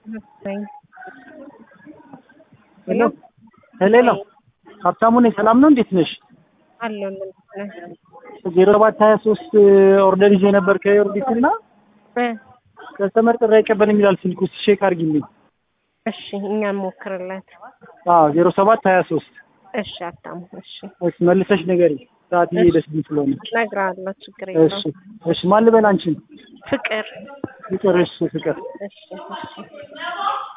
ሄሎ ሄሎ ሀብታሙ ነኝ። ሰላም ነው? እንዴት ነሽ? አለሁ ዜሮ ሰባት ሀያ ሶስት ኦርደር ይዤ ነበር ከዮርዲት እና ከስተመር ጥሪ አይቀበልም ይላል ስልኩ። እስኪ ቼክ አድርጊልኝ። እሺ እኛ እንሞክርለት። አዎ ዜሮ ሰባት ሀያ ሶስት እሺ ሀብታሙ እሺ እሺ መልሰሽ ንገሪኝ። ሰዓት እየሄደችብኝ ስለሆነ እነግርሃለሁ። ችግር እሺ የለውም። እሺ ማን ልበል አንቺን? ፍቅር ፍቅር እሺ ፍቅር እሺ እሺ